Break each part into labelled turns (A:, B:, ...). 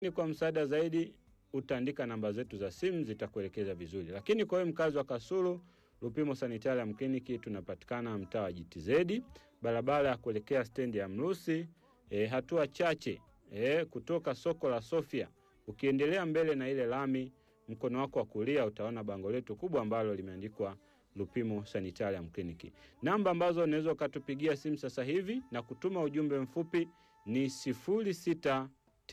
A: Ni kwa msaada zaidi utaandika namba zetu za simu zitakuelekeza vizuri. Lakini kwa wewe mkazi wa Kasulu, Lupimo Sanitarium Clinic tunapatikana mtaa wa GTZ, barabara ya kuelekea stendi ya Mrusi, e, hatua chache e, kutoka soko la Sofia. Ukiendelea mbele na ile lami, mkono wako wa kulia utaona bango letu kubwa ambalo limeandikwa Lupimo Sanitarium Clinic. Namba ambazo unaweza ukatupigia simu sasa hivi na kutuma ujumbe mfupi ni 0693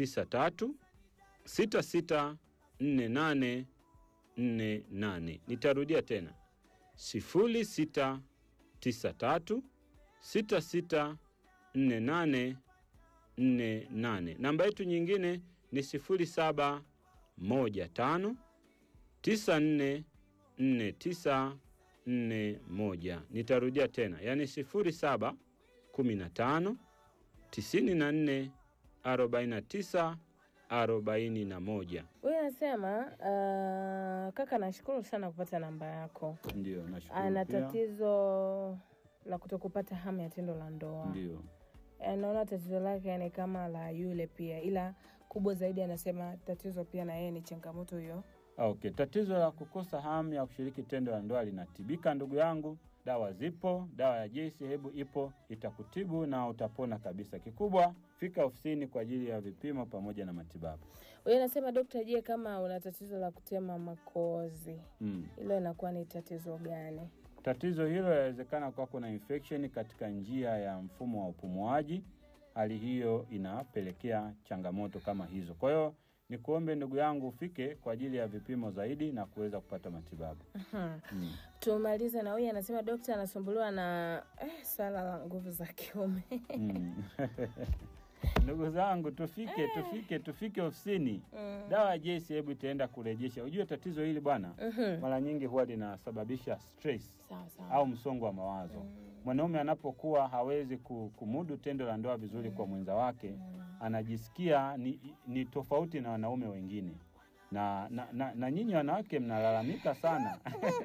A: 664848. Nitarudia tena 0693 664848. Namba yetu nyingine ni 0715 944941. Nitarudia tena, yaani 0715 94 49 41.
B: Huyu anasema uh, kaka, nashukuru sana kupata namba yako.
A: Ndio, nashukuru.
B: Ana
A: pia.
B: tatizo la kutokupata hamu ya tendo la ndoa.
A: Ndio.
B: Anaona tatizo lake ni kama la yule pia, ila kubwa zaidi anasema tatizo pia na yeye ni changamoto hiyo.
A: Okay, tatizo la kukosa hamu ya kushiriki tendo la ndoa linatibika ndugu yangu. Dawa zipo, dawa ya JC Hebu ipo, itakutibu na utapona kabisa. Kikubwa fika ofisini kwa ajili ya vipimo pamoja na matibabu.
B: Huyu anasema dokta, je, kama una tatizo la kutema makozi
A: Mm.
B: hilo inakuwa ni tatizo gani?
A: Tatizo hilo inawezekana kuwa kuna infection katika njia ya mfumo wa upumuaji. Hali hiyo inapelekea changamoto kama hizo. Kwa hiyo ni kuombe ndugu yangu ufike kwa ajili ya vipimo zaidi na kuweza kupata matibabu.
B: Mhm.
A: Mm.
B: Tumalize na huyu anasema dokta anasumbuliwa na eh, swala la nguvu za kiume.
A: Mm. Ndugu zangu tufike tufike tufike ofisini.
B: Mm.
A: Dawa ya JC hebu itaenda kurejesha. Ujue tatizo hili bwana,
B: Mhm.
A: mara nyingi huwa linasababisha stress
B: Sawa sawa.
A: au msongo wa mawazo. Mwanaume anapokuwa hawezi ku- kumudu tendo la ndoa vizuri kwa mwenza wake, anajisikia ni, ni tofauti na wanaume wengine na, na, na, na nyinyi wanawake mnalalamika sana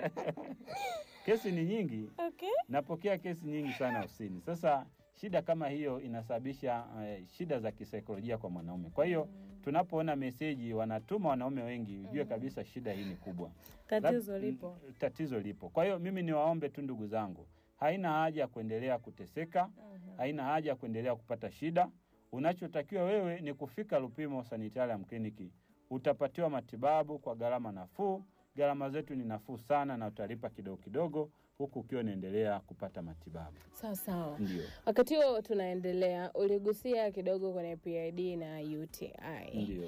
A: kesi ni nyingi
B: Okay.
A: napokea kesi nyingi sana ofisini. Sasa shida kama hiyo inasababisha eh, shida za kisaikolojia kwa mwanaume. Kwa hiyo tunapoona meseji wanatuma wanaume wengi, ujue kabisa shida hii ni kubwa.
B: Tatizo
A: Lab-
B: lipo.
A: mm, Tatizo lipo. Kwa hiyo mimi niwaombe tu ndugu zangu, haina haja ya kuendelea kuteseka, haina haja ya kuendelea kupata shida. Unachotakiwa wewe ni kufika Lupimo Sanitarium Clinic, utapatiwa matibabu kwa gharama nafuu. Gharama zetu ni nafuu sana, na utalipa kidogo kidogo, huku ukiwa unaendelea kupata matibabu.
B: Sawa sawa.
A: Ndio,
B: Wakati huo tunaendelea, uligusia kidogo kwenye PID na UTI.
A: ndio.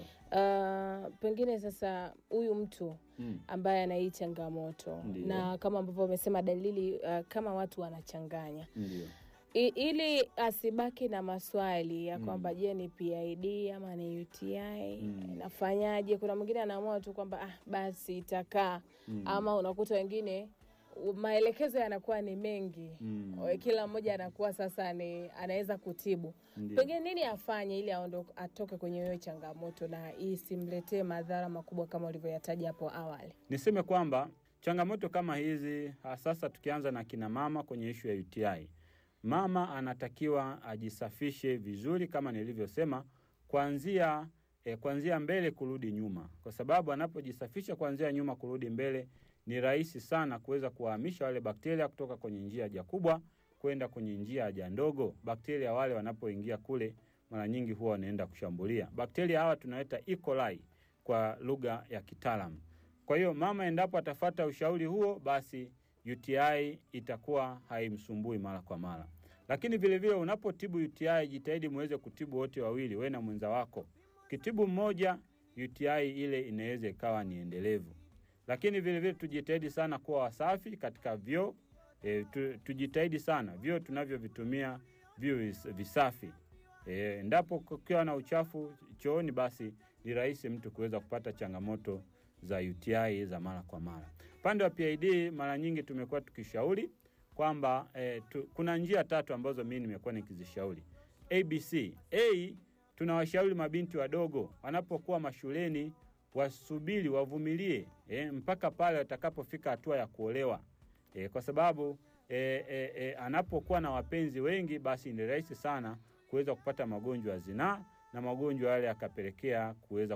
B: Uh, pengine sasa huyu mtu
A: Mm.
B: ambaye ana hii changamoto
A: Ndiyo.
B: na kama ambavyo umesema dalili uh, kama watu wanachanganya
A: Ndio.
B: I, ili asibaki na maswali ya
A: Mm.
B: kwamba je ni PID ama ni UTI
A: Mm.
B: nafanyaje? Kuna mwingine anaamua tu kwamba ah, basi itakaa
A: Mm.
B: ama unakuta wengine u- maelekezo yanakuwa ni mengi
A: Mm.
B: O, kila mmoja anakuwa sasa ni anaweza kutibu
A: Ndio.
B: pengine nini afanye ili aondo, atoke kwenye hiyo changamoto na isimletee madhara makubwa kama ulivyoyataja hapo awali
A: Niseme kwamba changamoto kama hizi ha, sasa tukianza na kina mama kwenye ishu ya UTI, mama anatakiwa ajisafishe vizuri kama nilivyosema, kuanzia eh, kuanzia mbele kurudi nyuma, kwa sababu anapojisafisha kuanzia nyuma kurudi mbele ni rahisi sana kuweza kuwahamisha wale bakteria kutoka kwenye njia haja kubwa kwenda kwenye njia haja ndogo. Bakteria wale wanapoingia kule, mara nyingi huwa wanaenda kushambulia bakteria hawa tunaita E. coli kwa lugha ya kitaalamu. Kwa hiyo mama endapo atafata ushauri huo, basi UTI itakuwa haimsumbui mara kwa mara. Lakini vile vile unapotibu UTI, jitahidi muweze kutibu wote wawili, wewe na mwenza wako. Ukitibu mmoja, UTI ile inaweza ikawa ni endelevu. Lakini vile vile tujitahidi sana kuwa wasafi katika vyoo. E, tu, tujitahidi sana vyoo tunavyovitumia viwe vis- visafi. E, endapo kukiwa na uchafu chooni, basi ni rahisi mtu kuweza kupata changamoto za UTI za mara kwa mara. Upande wa PID mara nyingi tumekuwa tukishauri kwamba eh, tu, kuna njia tatu ambazo mimi nimekuwa nikizishauri. ABC. A, tunawashauri mabinti wadogo wanapokuwa mashuleni wasubiri, wavumilie eh, mpaka pale watakapofika hatua ya kuolewa eh, kwa sababu eh, eh, eh, anapokuwa na wapenzi wengi, basi ni rahisi sana kuweza kupata magonjwa ya zinaa na magonjwa yale yakapelekea kuweza